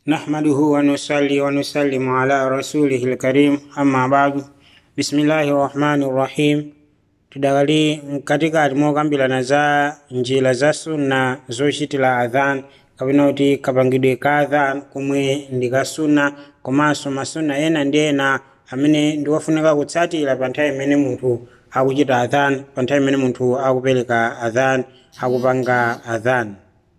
نحمده ونصلي ونسلم على رسوله الكريم أما بعد بسم الله الرحمن الرحيم tidakali katikati mokambirana za njira za sunna zochitira adhan kapena kuti kapangidwe ka adhan komwe ndi ka sunna komanso masunna ena ndi ena amene ndiwofunika kutsatira pa nthawi imene munthu akuchita adhan pa nthawi imene munthu akupereka adhan akupanga adhan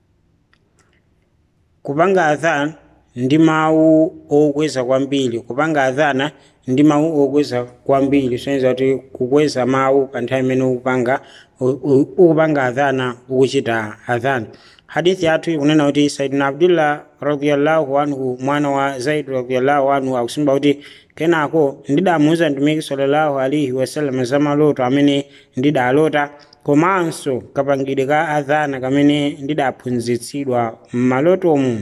kupanga adhan ndi mawu okweza kwambiri kupanga adhana ndi mawu okweza kwambiri soneza kuti kukweza mawu pa nthawi imene ukupanga ukupanga adhana ukuchita adhana hadithi yathu ikunena kuti saidina abdullah radiallahu anhu mwana wa zaid radiallahu anhu akusimba kuti kenako ndidamuuza mtumiki sallallahu alaihi wasallam za maloto amene ndidalota komanso kapangidwe ka adhana kamene ndidaphunzitsidwa m'malotomu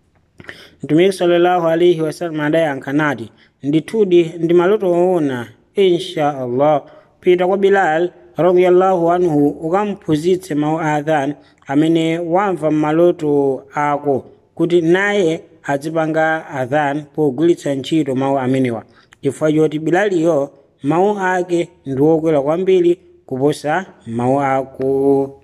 mtumiki sallallahu alaihi wasallam adayankha nati ndithudi ndi maloto woona insha allah pita kwa bilal radiallahu anhu ukamphunzitse mawu a adhan amene wamva m'maloto ako kuti naye azipanga adhan pogwiritsa ntchito mawu amenewa chifukwa choti bilaliyo mawu ake ndi wokwera kwambiri kuposa mawu ako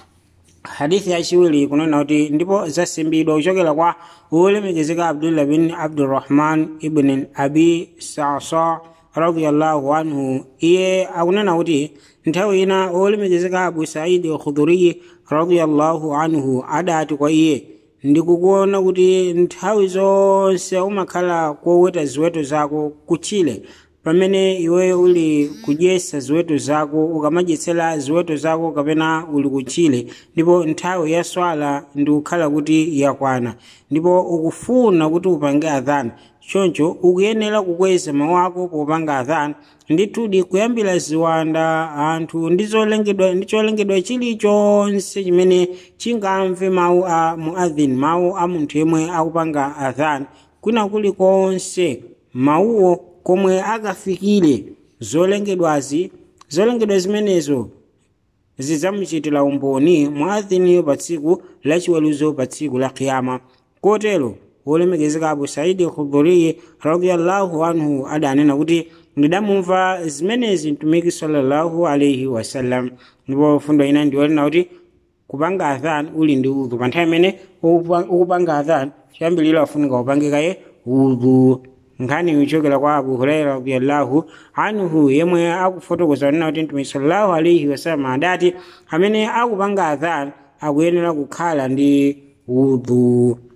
hadithi yachiwiri kunena kuti ndipo zasimbidwa kuchokera kwa wolemekezeka abdullah bin abdurrahman ibn abi sasa radiallahu anhu iye akunena kuti nthawi ina wolemekezeka abu saidi khudhuriyi radiallahu anhu adati kwa iye ndikukuona kuti nthawi zonse umakhala koweta ziweto zako kutchire pamene iweyo uli kudyesa ziweto zako ukamadyetsera ziweto zako kapena uli kutchire ndipo nthawi ya swala ndi kukhala kuti yakwana ndipo ukufuna kuti upange adhana choncho ukuyenera kukweza mawu ako popanga adhana ndithudi kuyambira ziwanda anthu ndi zolengedwa ndi cholengedwa chilichonse chimene chingamve mawu a muadhin mawu a munthu yemwe akupanga adhana kwina kulikonse mawuwo komwe akafikire zolengedwazi zolengedwa zimenezo zidzamuchitira umboni muadhiniyo pa tsiku lachiweruzo pa tsiku la kiyama kotero wolemekezeka abu saidi khudhuriyi radiallahu anhu adanena kuti ndidamumva zimenezi mtumiki sallallahu alaihi wasallam ndipo fundo ina ndiyonena kuti kupanga adhan uli ndi udhu pa nthawi imene ukupanga adhan chiyambiriro afunika upangikaye udhu nkhani ichokera kwa abu huraira radiallahu anhu yemwe akufotokoza kunena kuti mtumiki sallallahu alaihi wasallam adati amene akupanga adhan akuyenera kukhala ndi udhu